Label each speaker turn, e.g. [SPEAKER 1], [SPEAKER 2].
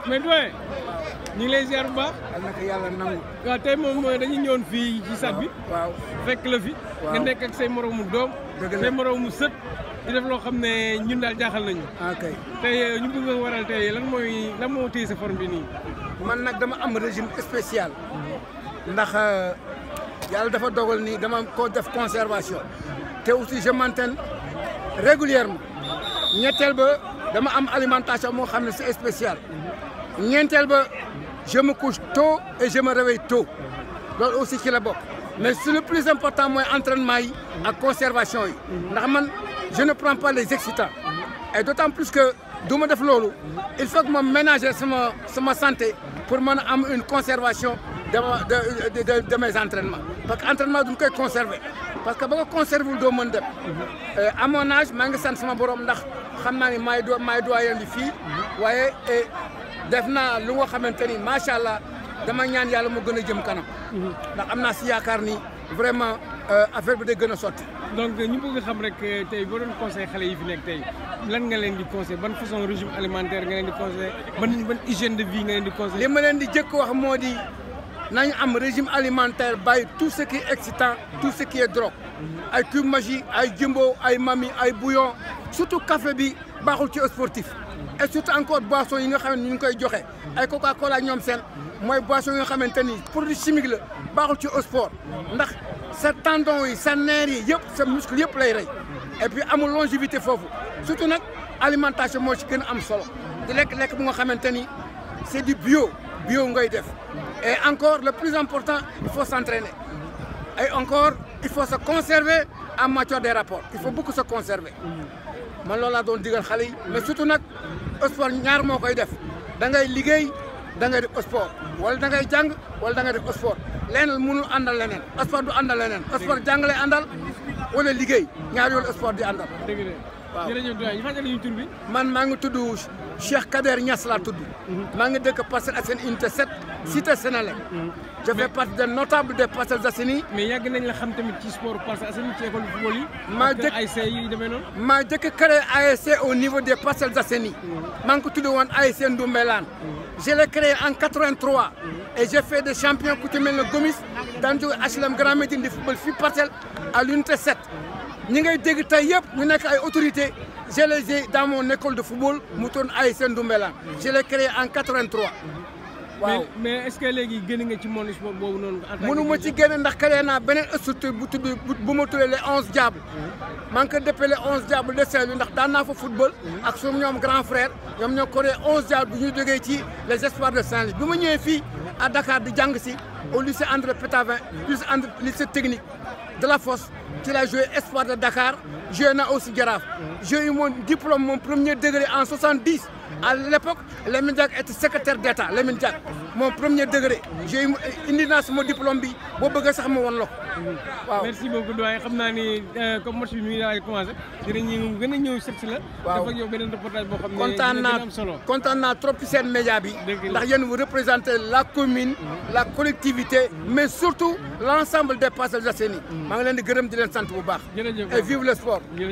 [SPEAKER 1] mais doyen ñu ngi lay ziar bu baax.
[SPEAKER 2] yal na ko yàlla nangu.
[SPEAKER 1] waaw tey moom dañuy ñëwoon fii ci sat bi.
[SPEAKER 2] waaw
[SPEAKER 1] fekk la fi.
[SPEAKER 2] waaw
[SPEAKER 1] nga nekk ak say moromu doom.
[SPEAKER 2] Dëgg la
[SPEAKER 1] say moromu sët. di def loo xam ne ñun daal jaaxal nañu.
[SPEAKER 2] ok
[SPEAKER 1] tey ñu bëgg a waral tey lan mooy lan moo téye sa forme bi nii.
[SPEAKER 2] man nag dama am régime spécial. ndax yàlla dafa dogal ni dama ko def conservation. te aussi je m'entraîne régulièrement. ñetteel ba dama am alimentation moo xam ne c'est spécial. ñeenteel ba je me couche tôt et je me réveille tôt. loolu aussi ci la bokk. mais c'est le plus important mooy entraînement yi ak conservation yi. ndax man je ne prends pas les excitants. et d'autant plus que du ma def loolu. il faut que ma ménager sama sama santé pour mën a am une conservation de ma de de de mes entraînements. parce que entraînement duñ koy conserver parce que ba nga conserver wul doo mën dem. à mon âge maa ngi sant sama borom ndax xam naa ni maay do maay doyen bi fii. waaye def naa lu nga xamante ni macha allah dama ñaan yàlla mu gën a jëm kanam. ndax am naa si yaakaar ni vraiment affaire bi day gën a sotti.
[SPEAKER 1] donc ñu bëgg xam rek tey boo doon conseil xale yi fi nekk tey lan nga leen di conseil ban façon régime alimentaire nga leen di conseil ban ban hygiène de vie nga leen di conseil
[SPEAKER 2] li ma leen di jëkk wax moo di nañu am régime alimentaire bàyyi tout ce qui est excitant tout ce qui est drogue. ay cube magie ay jumbo ay mami ay bouillon surtout café bi baaxul ci sportif. et surtout encore boisson yi nga xam ne ñu ngi koy joxe ay coca cola ñoom seen mooy boisson yi nga xamante ni produit chimique la baaxul ci sport ndax sa tendon yi sa nerf yi yëpp sa muscle yëpp lay rey et puis amul longévité foofu surtout nag alimentation moo ci gën a am solo di lekk-lekk bu nga xamante ni c'est du bio bio ngay def et encore le plus important il faut s'entraîner et encore il faut se conserver en matière des rapports il faut beaucoup se conserver man loolu laa doon digal xale yi mais surtout nag sport ñaar moo koy def da ngay liggéey da ngay def sport wala da ngay jàng wala da ngay def sport leneen mënul àndal leneen sport du àndal leneen sport jàng lay àndal wala liggéey ñaar yoolu sport di àndal.
[SPEAKER 1] dëgg la
[SPEAKER 2] waaw
[SPEAKER 1] jërëjëf doyen ñu fàttali ñu tur bi.
[SPEAKER 2] man maa ngi tudd Cheikh Kader Niass laa tudd. maa ngi dëkk Parcelles Assainies unité 7. cité Sénélec. je fais partie des notables des Parcelles Assainies.
[SPEAKER 1] mais yàgg nañ la xam tamit ci sport Parcelles Assainies ci école football yi.
[SPEAKER 2] maa
[SPEAKER 1] ak
[SPEAKER 2] jëkk
[SPEAKER 1] ASC yi demee noonu.
[SPEAKER 2] maa jëkk créé ASC au niveau des Parcelles Assainies. maa ngi ko tudd woon ASC Ndoumbelane. je l'ai créé en 83. et j'ai fait des champions ku ci mel ne Gomis daan jóge HLM Grand Médine di football fii Parcelles à l'unité 7. ñi ngay dégg tey yëpp ñu nekk ay autorités je les ai dans mon école de football mu tourne ASC Ndoumbelane. je l'ai créé en 83. waaw
[SPEAKER 1] mais mais est-ce que léegi génn nga ci monde sport boobu noonu. en tant que
[SPEAKER 2] mënu ma ci génne ndax créé naa beneen structure bu tudd bu ma tuddee les onze diables. maa ngi ko dëppee les onze diables de Saint-Louis ndax daan naa fa football. ak suñu ñoom grand frère ñoom ñoo créé onze diables bu ñu jógee ci les espoirs de Saint-Louis bi ma ñëwee fii à Dakar di jàng si au lycée André Pétavin lycée André lycée technique de la Fosse ci la joué espoir de Dakar joué naa aussi Jaraaf. j'ai eu mon diplôme mon premier degré en 70. à l'époque Lamine Diack était secrétaire d'État Lamine Diack mon premier degré j'ai indi naa sama diplôme bi boo bëggee sax ma woon la ko waaw
[SPEAKER 1] merci beaucoup doyen xam naa ni comme match bi mi ngi daal di commencé dinañu gën a ñëw seet si la.
[SPEAKER 2] waaw
[SPEAKER 1] def ak yow beneen reportage boo xam ne
[SPEAKER 2] kontaan
[SPEAKER 1] dina
[SPEAKER 2] naa
[SPEAKER 1] gën a am solo.
[SPEAKER 2] kontaan naa trop ci seen média bi
[SPEAKER 1] Dëgg la.
[SPEAKER 2] ndax yéen vous représentez la commune la collectivité mais surtout l'ensemble des Parcelles Assainies maa ngi leen di gërëm di leen sant bu baax
[SPEAKER 1] jërëjëf
[SPEAKER 2] et vive le sport